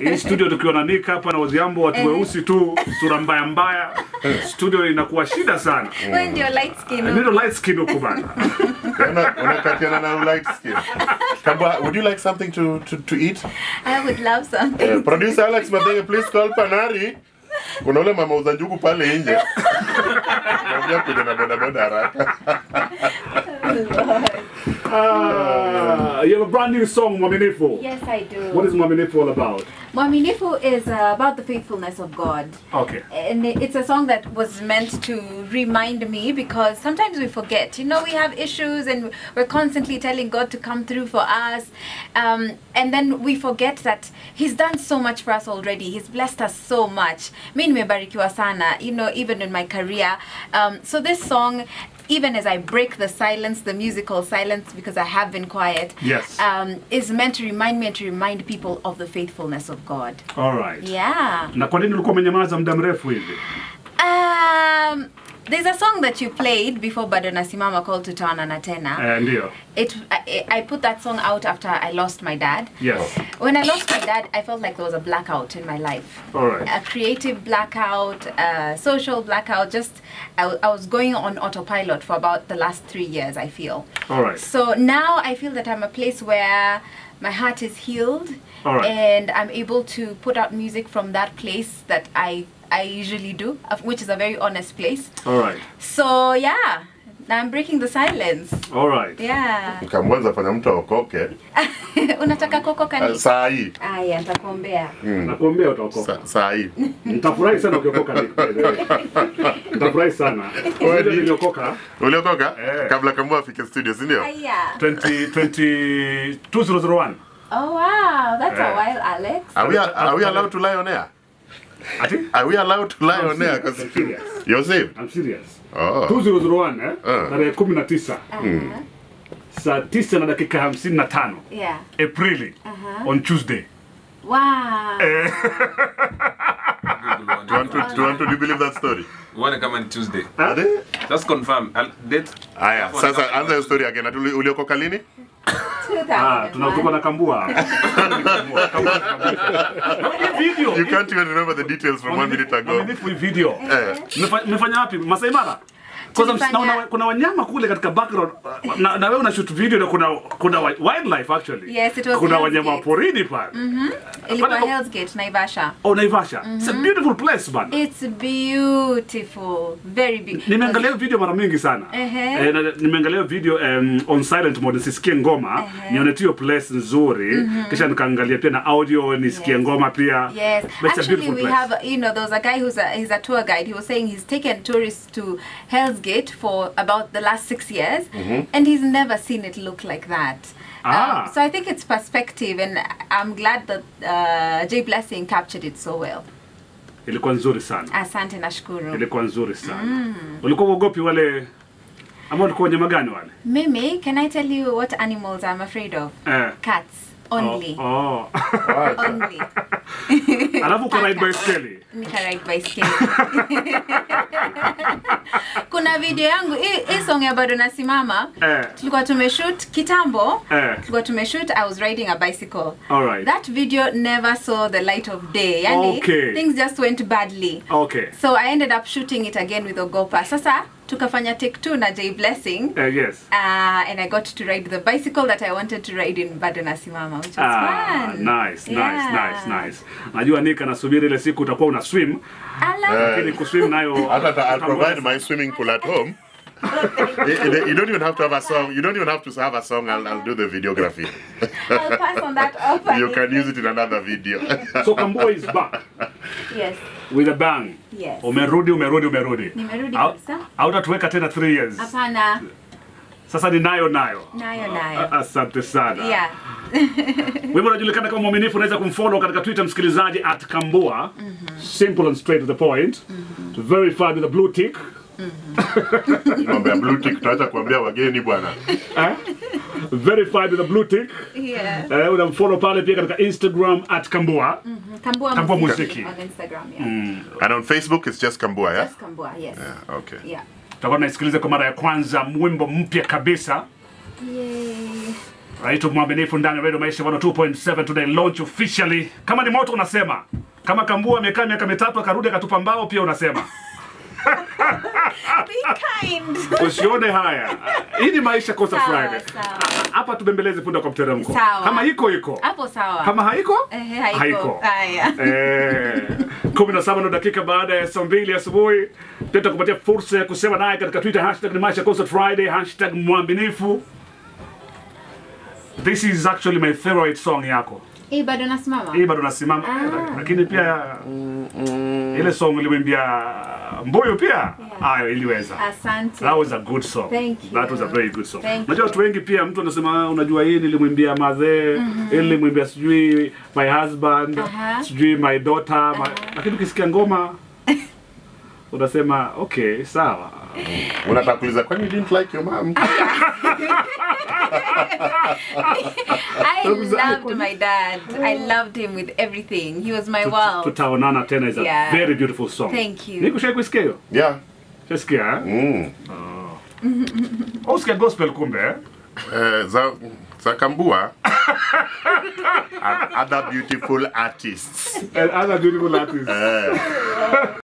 Hii studio tukiwa na Nick hapa na Odhiambo, watu weusi tu, sura mbaya mbaya, studio inakuwa shida sana. Wewe ndio light skin. Ndio light skin huko bana. Una- unakatiana na light skin. Kambua, would you like something to, to, to eat? I would love something. Eh, producer Alex Madenge, please call Panari. Kuna ule mama uza njugu pale nje. Naambia kuja na bodaboda haraka. Ah, you have a brand new song, Mwaminifu. Yes, I do. What is Mwaminifu all about? Mwaminifu is uh, about the faithfulness of God. Okay. And it's a song that was meant to remind me because sometimes we forget. You know, we have issues and we're constantly telling God to come through for us. Um, and then we forget that He's done so much for us already. He's blessed us so much. Mi nimebarikiwa sana, you know, even in my career. Um, so this song, even as I break the silence, the musical silence, because I have been quiet, Yes. um, is meant to remind me and to remind people of the faithfulness of God. All right. Yeah. Na kwa nini ulikuwa umenyamaza muda mrefu hivi? Um, there's a song that you played before Bado Nasimama called Tutaonana Tena. Eh, ndio. It I, I put that song out after I lost my dad. Yes. When I lost my dad, I felt like there was a blackout in my life. All right. A creative blackout, a social blackout. Just I, w- I was going on autopilot for about the last three years. I feel. All right. So now I feel that I'm a place where my heart is healed All right. and I'm able to put out music from that place that I I usually do, of- which is a very honest place. All right. So yeah, now I'm breaking the silence. All right. Yeah. Kamwanza fanya mtu aokoke. Unataka koko Uh, kani? saa hii. Aya, nitakuombea. Nakuombea utaokoka. Sa- Saa hii. Nitafurahi sana ukiokoka Nick. by the way. Nitafurahi sana. Wewe niliokoka Uliokoka? Eh. Kabla Kambua afike studio, si ndio? Aya. 20 20 2001. Oh wow, that's a Yeah. while, Alex. Are we, are we allowed to lie on air? Ati? Are we allowed to lie I'm on air? serious, 'Cause I'm serious. You're saved? I'm serious. Oh. 2001 eh? Ah. Tarehe 19 Uh-huh. saa 9 na dakika 55 Yeah. Aprili Uh-huh. on Tuesday. Wow. Do you want to, do you want to believe that story? Uone kama ni Tuesday. Ade? Just confirm. I'll date. Aya, sasa anza hiyo story again. Ati uli- uliokoka lini? Ah, tunatoka na kambua. Kambua, kambua, kambua. Hii video. You can't even remember the details from one minute ago. Mwaminifu hii video. Eh. Mmefa- Mmefanya wapi? Masai Mara? Kwanza Tulifanya- naona kuna wanyama kule katika background uh, na, na wewe una shoot video na kuna kuna wi- wildlife actually. Yes, it was kuna Hell's wanyama wa Gate. porini pale. Ilikuwa Pale- Hell's Gate, Naivasha. Oh, Naivasha. It's a beautiful place man. It's beautiful. Very beautiful. Nimeangalia hiyo video mara mingi sana. Ehe. Eh, na- nimeangalia hiyo video um, on silent mode nisisikie ngoma, Ehe. nione tu hiyo place nzuri, kisha nikaangalia pia na audio nisikie Yes. ngoma pia. Yes, But it's a actually, beautiful we place. have you know there was a guy who's a he's a tour guide. He was saying he's taken tourists to Hell's Gate for about the last six years, and he's never seen it look like that. Ah. Um, so I think it's perspective, and I'm glad that uh, Jay Blessing captured it so well. Ilikuwa nzuri sana. Asante nashukuru. Ilikuwa nzuri sana. Ulikuwa uogopi wale ama ulikuwa wanyama gani wale? Mimi, can I tell you what animals I'm afraid of? Eh. Cats only. Oh. oh. Only. Alafu uko ride Paka. baiskeli. Nika ride baiskeli. Kuna video yangu hii hii song ya bado nasimama. Eh. Tulikuwa tumeshoot kitambo. Eh. Tulikuwa tumeshoot I was riding a bicycle. All right. That video never saw the light of day. Yani Okay. things just went badly. Okay. So I ended up shooting it again with Ogopa. Sasa tukafanya take two na Jay Blessing. Eh, yes. Uh, and I got to ride the bicycle that I wanted to ride in Bado Nasimama, which was Ah, fun. nice, nice, Yeah. nice, nice. Najua Nika nasubiri ile siku utakuwa una swim, Ala. lakini kuswim nayo Hata ata- I'll provide my swimming pool at home. you, you- you don't even have to have a song. You don't even have to have a song. I'll, I'll do the videography. I'll pass on that offer. you can use it in another video. So Kambua is back Yes. with a bang. Yes. Umerudi, umerudi, umerudi. Nimerudi Au- kabisa. Hautatuweka tena 3 years. Hapana. Sasa ni nayo nayo. Nayo A- nayo. Asante sana. Yeah. Wewe unajulikana kama mwaminifu, unaweza kumfollow katika Twitter msikilizaji at Kambua. Simple and straight to the point. Verified with a blue tick. Mambo ya blue tick tutaacha kuambia wageni bwana. Eh? Verified with a blue tick. Yeah. Eh, unamfollow pale pia katika Instagram at Kambua. Kambua, Kambua Muziki Muziki. on Instagram, yeah. And on Facebook it's just Kambua, yeah? Just Kambua, yes. Okay. Yeah. Tutakuwa tunaisikiliza kwa mara ya kwanza wimbo mpya kabisa. Yay. Naitwa mwaminifu ndani ya Radio Maisha 102.7 today launch officially. Kama ni moto unasema. Kama Kambua amekaa miaka mitatu akarudi akatupa mbao pia unasema. Be kind. Usione haya. Hii ni maisha Coast Sawa, Friday. sawa. Hapa tubembeleze punda kwa mteremko. Sawa. Kama iko iko. Hapo sawa. Kama haiko? Ehe, haiko. Haya. Eh, kumi na saba na dakika baada ya saa mbili asubuhi tutakupatia fursa ya kusema naye katika Twitter hashtag ni Maisha Concert Friday hashtag mwaminifu. This is actually my favorite song yako. Hii bado nasimama. Hii bado nasimama Ah. lakini pia ile song ulimwimbia Mbuyu pia hayo iliweza. Asante. That was a good song. Thank you. That was a very good song. Thank Unajua watu wengi pia mtu anasema "Ah, unajua hii nilimwimbia madhe, hii nilimwimbia sijui my husband, Aha. sijui my daughter, my... lakini ukisikia ngoma unasema okay, sawa. Unataka kuuliza kwani you didn't like your mom? I loved my dad. I loved him with everything. He was my world. Tutaonana tena is a Yeah. very beautiful song. Thank you. Nikushai kusikia hiyo? Yeah. Shasikia eh? Mm. Au usikia gospel kumbe eh? Eh, za za Kambua and other beautiful artists. And other beautiful artists. Eh.